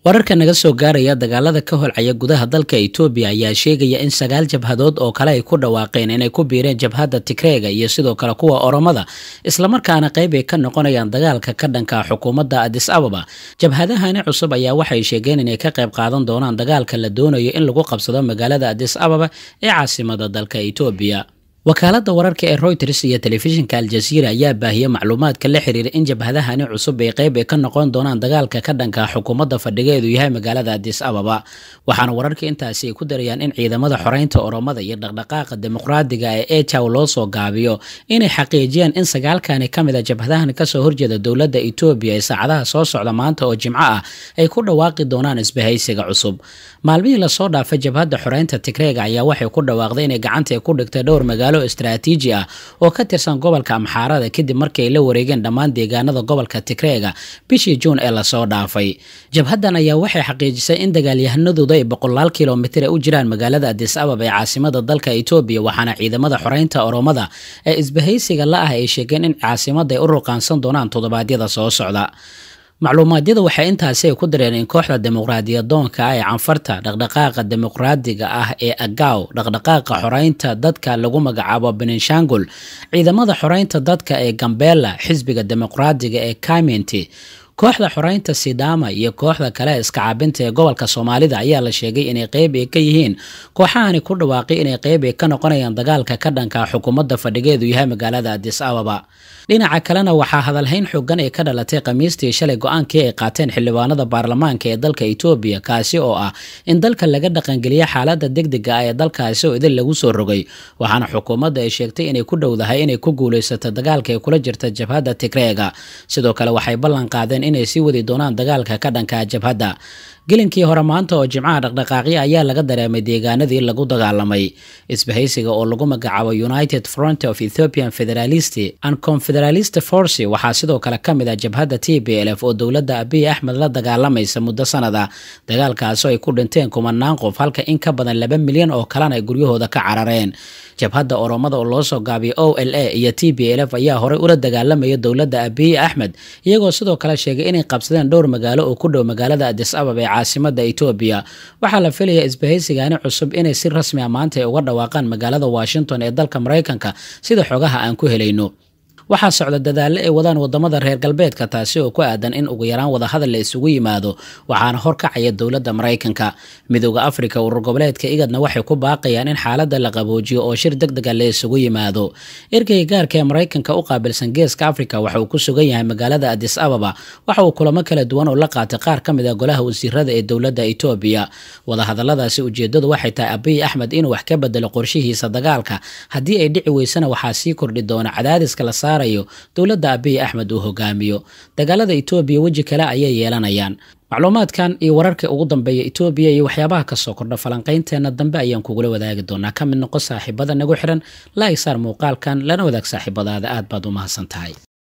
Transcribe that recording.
wararka naga soo gaaraya dagaalada ka holcaya gudaha dalka etoobiya ayaa sheegaya in sagaal jabhadood oo kale ay ku dhawaaqeen inay ku biireen jabhadda tigreega iyo sidoo kale kuwa oromada islamarkaana qayb ay ka noqonayaan dagaalka ka dhanka xukuumadda adis ababa jabhadahani cusub ayaa waxay sheegeen inay ka qayb qaadan doonaan dagaalka la doonayo in lagu qabsado magaalada adis ababa ee caasimada dalka etoobiya wakaaladda wararka ee reuters iyo telefishinka aljaziira ayaa baahiyey macluumaadka la xiriira in jabhadahani cusub ay qayb ay ka noqon doonaan dagaalka ka dhanka xukuumadda fadhigeedu yahay magaalada adis ababa waxaana wararka intaasi ay ku darayaan in ciidamada xoreynta oromada iyo dhaqdhaqaaqa dimuqraadiga ee ejaw loo soo gaabiyo inay xaqiijiyaan in sagaalkani ka mid a jabhadahan kasoo horjeeda dowladda etoobiya ee saacadaha soo socda maanta oo jimco ah ay ku dhawaaqi doonaan isbahaysiga cusub maalmihii lasoo dhaafay jabhadda xoreynta tigreega ayaa waxay ku dhawaaqday inay gacanta ku dhigtay dhowr magaalo istraatiiji ah oo ka tirsan gobolka amxaarada kadib markii ay la wareegeen dhammaan deegaanada gobolka tigreega bishii juun ee lasoo dhaafay jabhaddan ayaa waxay xaqiijisay in dagaalyahanadooda ay boqolaal kilomitir u jiraan magaalada adis ababa ee caasimada dalka etoobiya waxaana ciidamada xoreynta oromada ee isbahaysiga la ah ay sheegeen in caasimada ay u ruqaansan doonaan toddobaadyada soo socda macluumaadyada waxay intaasi ay ku dareen in kooxda dimuqraadiyadoonka ah ee canfarta dhaqdhaqaaqa dimuqraadiga ah ee agaw dhaqdhaqaaqa xoreynta dadka lagu magacaabo benishangul ciidamada xoreynta dadka ee gambela xisbiga dimuqraadiga ee kaminti kooxda xoreynta sidama iyo kooxda kale iska caabinta ee gobolka soomaalida ayaa la sheegay inay qeyb ay ka yihiin kooxahani ku dhawaaqay inay qeyb ay ka noqonayaan dagaalka ka dhanka xukuumadda fadhigeedu yahay magaalada adis ababa dhinaca kalena waxaa hadalhayn xoogan ee ka dhalatay khamiistii shalay go-aankii ay qaateen xildhibaanada baarlamaanka ee dalka etoobiya kaasi oo ah in dalka laga dhaqangeliya xaalada degdega ah ee dalkaasi oo idin lagu soo rogay waxaana xukuumadda ay sheegtay inay ku dhowdahay inay ku guulaysato dagaalka ay kula jirta jabhadda tigreega sidoo kale waxay ballan qaadeen inay sii wadi doonaan dagaalka ka dhanka jabhadda gelinkii hore maanta oo jimcaha dhaqdhaqaaqyo ayaa laga dareemay deegaanadii lagu dagaalamay isbahaysiga oo lagu magacaabo united front of ethiopian federalist and confederalist force waxaa sidoo kale ka mid ah jabhadda t b l f oo dowladda abiy axmed la dagaalamaysa muddo sanada dagaalkaasoo ay ku dhinteen kumanaan qof halka in ka badan laba milyan oo kalena ay guryahooda ka carareen jabhadda oromada oo loo soo gaabiyay o l a iyo t b l f ayaa horey ula dagaalamaya dowladda abiy axmed iyagoo sidoo kale sheegay inay qabsadeen dhowr magaalo oo ku dhow magaalada adis ababa ee caasimada etoobiya waxaa la filayaa isbahaysigani cusub inay si rasmi a maanta ay uga dhawaaqaan magaalada washington ee dalka maraykanka sida xogaha aan ku helayno waxaa socda dadaallo ay wadaan wadamada reer galbeedka taasi oo ku aadan in ugu yaraan wadahadal la isugu yimaado waxaana horkacaya dowladda maraykanka midooda afrika urur goboleedka igadna waxay ku baaqayaan in xaaladda la qaboojiyo oo shir deg dega la isugu yimaado ergeyga gaarka ee maraykanka u qaabilsan geeska afrika waxa uu ku sugan yahay magaalada adis ababa waxa uu kulamo kala duwan oo la qaatay qaar ka mid a golaha wasiirada ee dowladda etoobiya wadahadaladaasi ujeedadu waxay tahay abiy axmed inuu wax ka bedelo qorshihiisa dagaalka haddii ay dhici weysana waxaa sii kordhi doona cadaadiska la saarayo dowladda abiy axmed uu hogaamiyo dagaalada etoobiya weji kale ayay yeelanayaan macluumaadkan iyo wararka ugu dambeeya etoobiya iyo waxyaabaha kasoo kordha falanqaynteena dambe ayaan kugula wadaagi doonaa ka mid noqo saaxiibada nagu xiran laaisaar muuqaalkan lana wadaag saaxiibadaada aad baad u mahadsan tahay